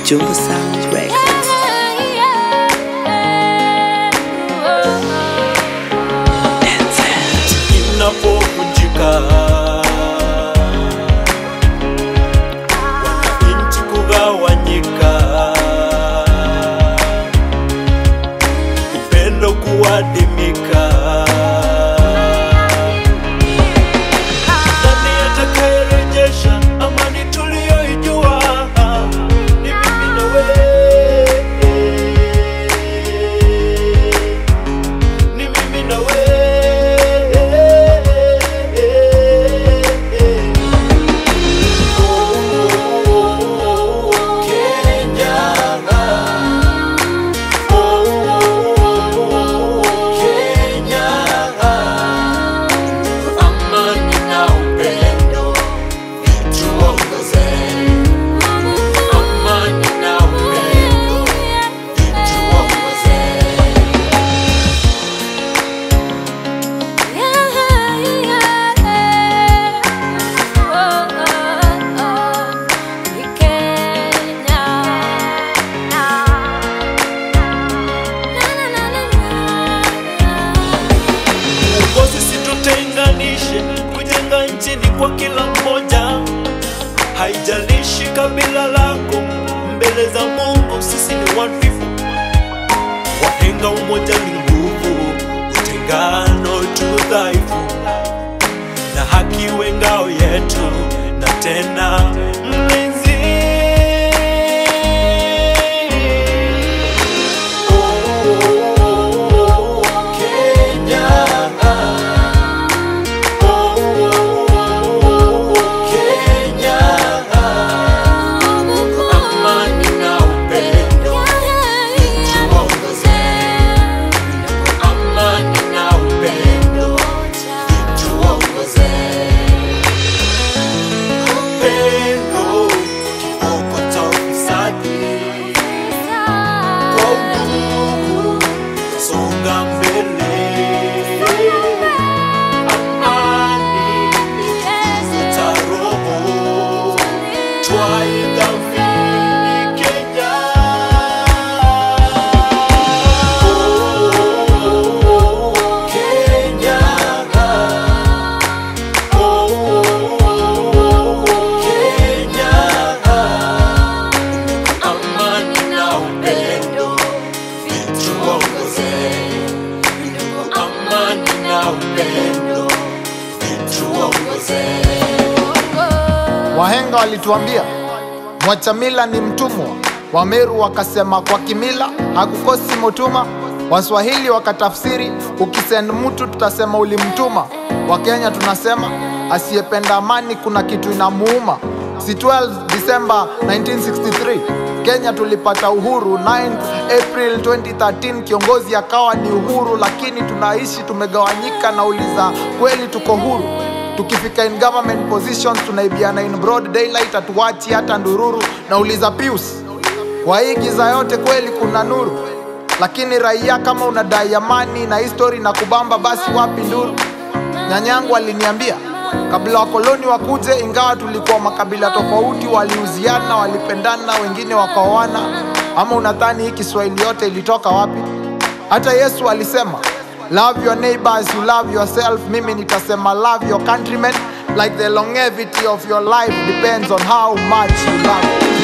Jumbo Sound Records. inapovunjika wananchi kugawanyika upendo kuadimika nani atakayerejesha amani tuliyoijua ni mimi na wewe ni mimi na wewe Kenya Kenya amani na upendo vituongoze amani na upendo vituongoze uongozi situtenganishe kujenga nchini kwa kila mmoja haijalishi kabila lako mbele za mungu sisi ni one people wahenga umoja ni nguvu utengano tu dhaifu na haki we ngao yetu na tena mlinzi Kenya Kenya amani na upendo tuongoze amani na upendo tuongoze upendo kiboko cha ufisadi kwa udugu songa mbele amani cha roho twaidhamini Kenya Kenya Kenya amani na upendo vituongoze amani na upendo vituongoze Wahenga walituambia mwacha mila ni mtumwa. Wameru wakasema kwa kimila hakukosi mutuma. Waswahili wakatafsiri ukisend mtu tutasema ulimtuma. Wakenya tunasema asiyependa amani kuna kitu inamuuma. Si 12 December 1963 Kenya tulipata uhuru 9 April 2013 kiongozi akawa ni Uhuru, lakini tunaishi tumegawanyika. Nauliza, kweli tuko huru? tukifika in government positions tunaibiana in broad daylight, hatuwachi hata ndururu. Nauliza Pius, kwa hii giza yote kweli kuna nuru? Lakini raia, kama unadai amani na history na kubamba, basi wapi nduru? Nyanyangu aliniambia kabla wakoloni wakuje, ingawa tulikuwa makabila tofauti, waliuziana, walipendana, wengine wakaoana. Ama unadhani hii Kiswahili yote ilitoka wapi? Hata Yesu alisema love your neighbor as you love yourself. Mimi nitasema love your countrymen like the longevity of your life depends on how much you love.